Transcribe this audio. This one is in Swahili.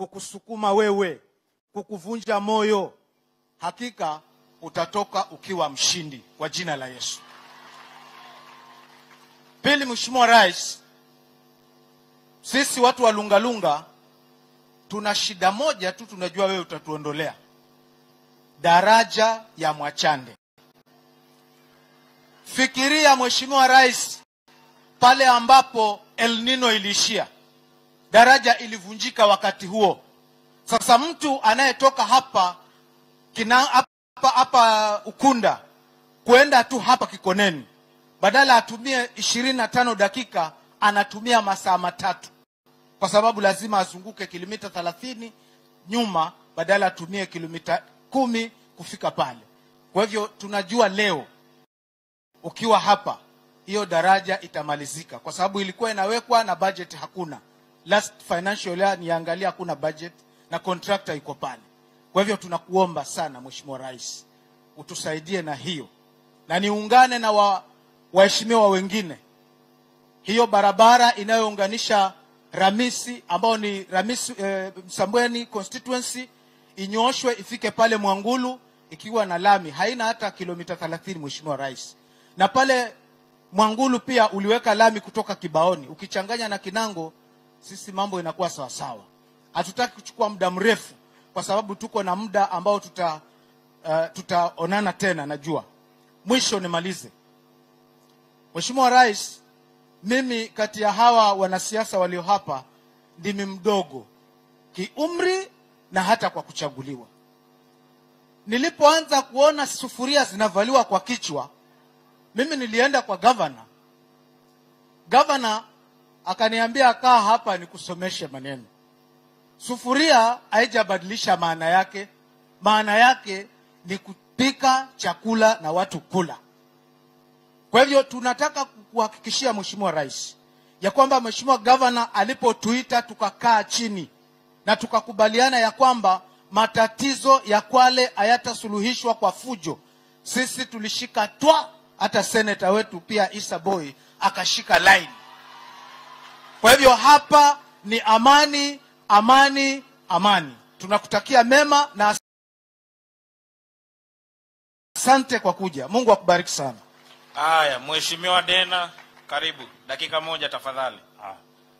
kukusukuma wewe, kukuvunja moyo, hakika utatoka ukiwa mshindi kwa jina la Yesu. Pili, Mheshimiwa Rais, sisi watu wa Lungalunga tuna shida moja tu, tunajua wewe utatuondolea daraja ya Mwachande. Fikiria Mheshimiwa Rais, pale ambapo El Nino iliishia, daraja ilivunjika wakati huo. Sasa mtu anayetoka hapa kina hapa, hapa Ukunda kwenda tu hapa Kikoneni, badala atumie ishirini na tano dakika anatumia masaa matatu, kwa sababu lazima azunguke kilomita thelathini nyuma, badala atumie kilomita kumi kufika pale. Kwa hivyo tunajua leo ukiwa hapa hiyo daraja itamalizika, kwa sababu ilikuwa inawekwa na budget hakuna. Last financial year niangalia, hakuna budget na contractor iko pale. Kwa hivyo tunakuomba sana Mheshimiwa Rais utusaidie na hiyo, na niungane na wa, waheshimiwa wengine, hiyo barabara inayounganisha Ramisi ambao ni Ramisi eh, Msambweni constituency inyooshwe ifike pale Mwangulu ikiwa na lami, haina hata kilomita 30 Mheshimiwa Rais. Na pale Mwangulu pia uliweka lami kutoka Kibaoni, ukichanganya na Kinango, sisi mambo inakuwa sawa sawa. Hatutaki kuchukua muda mrefu, kwa sababu tuko na muda ambao tuta uh, tutaonana tena. Najua mwisho nimalize, Mheshimiwa Rais, mimi kati ya hawa wanasiasa walio hapa ndimi mdogo kiumri na hata kwa kuchaguliwa. Nilipoanza kuona sufuria zinavaliwa kwa kichwa, mimi nilienda kwa gavana. Gavana akaniambia kaa hapa nikusomeshe maneno. Sufuria haijabadilisha maana yake, maana yake ni kupika chakula na watu kula. Kwa hivyo tunataka kuhakikishia Mheshimiwa Rais ya kwamba Mheshimiwa gavana alipotuita tukakaa chini na tukakubaliana ya kwamba matatizo ya Kwale hayatasuluhishwa kwa fujo. Sisi tulishika twa, hata seneta wetu pia Isa Boy akashika line. Kwa hivyo hapa ni amani, amani, amani. Tunakutakia mema na asante kwa kuja. Mungu akubariki sana. Haya, Mheshimiwa Dena, karibu dakika moja tafadhali.